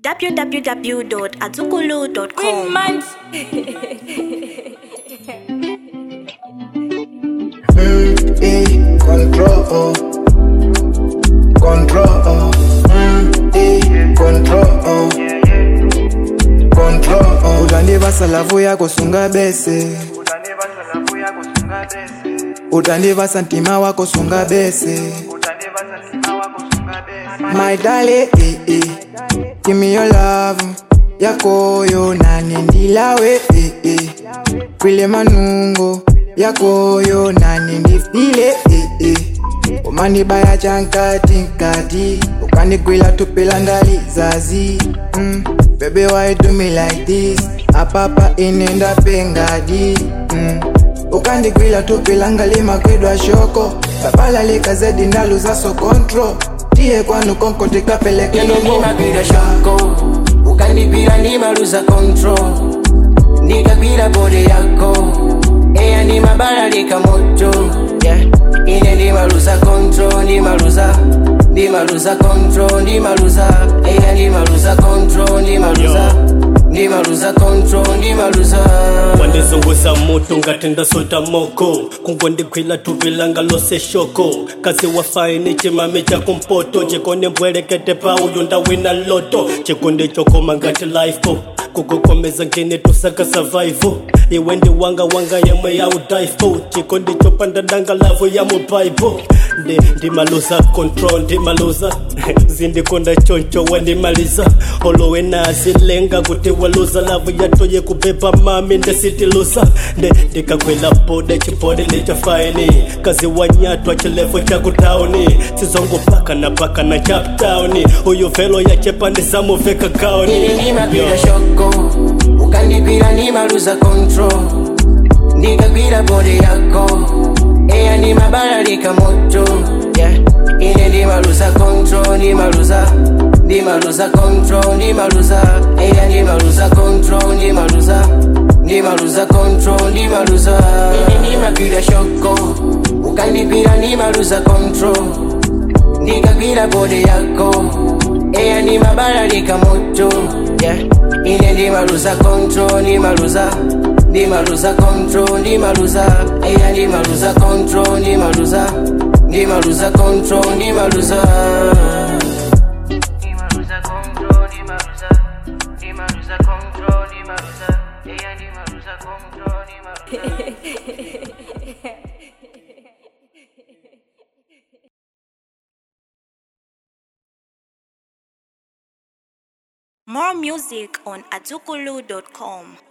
www.azukulu.com. Mm, eh, control, control, mm, eh, control, control. Utandivasa lavu yako sunga bese, utandivasa ntima wako sunga bese. My darling, eh, eh, give me your love yako yo nane ndilawe eh, eh. kwile manungo yako yo nane ndifile eh, eh. umanibaya chankati nkati ukandigwila tupila ndali zazi mm. Baby why you do me like this apapa inenda pengadi mm. ukandigwila tupila ngalima kwedwa shoko babalalika zedi ndaluza so control tiye kwanu konko tikapeleke Ili nomo nimagwira shoko ukandipira nimaluza control ndikagwira bode yako eya nimabalalika moto yeah. ine ndimaluza control ndimaluza ndimaluza control ndimaluza eya ndimaluza control ndimaluza ndimaluza control ndimaluza wandizunguza mutu ngati ndasota moko kungondigwila tuvilanga lose shoko kasi wafaini chimami cha kumpoto chikondi mbwelekete pa uyu ndawina loto chikondi chokoma ngati lifeo kukukomeza ngini tusaka survival iwe ndi wanga wanga yemwe ya udaifo chikondi chopanda danga lavu ya mubaibo ndi ndimaluza control ndimaluza zindikonda choncho wandimaliza olowe nazilenga kuti waluza lavu yatoye kubeba mami ndesitiluza nde ndikakwela bode chipode ndichafaini kazi wanyatwa chilevo chakutauni sizongopaka na paka na chaptauni uyu velo yachepa ndisamuveka kauni Ili nimagwira shoko ukandipira nimaluza control ndikagwira bode yako eya nimabalalika moto yeah. ine ndimaluza control ndimaluza ndimaluza control ndimaluza eya ndimaluza control ndimaluza ndimaluza control ndimaluza Ili nimagwira shoko ukandipira nimaluza control ndikagwira bode yako eya nimabalalika moto yeah. ine ndimaluza control ndimaluza ndimaluza control ndimaluza eya ndimaluza control ndimaluza ndimaluza control ndimaluza ndimaluza control ndimaluza ndimaluza control ndimaluza eya ndimaluza control ndimaluza More music on azukulu.com.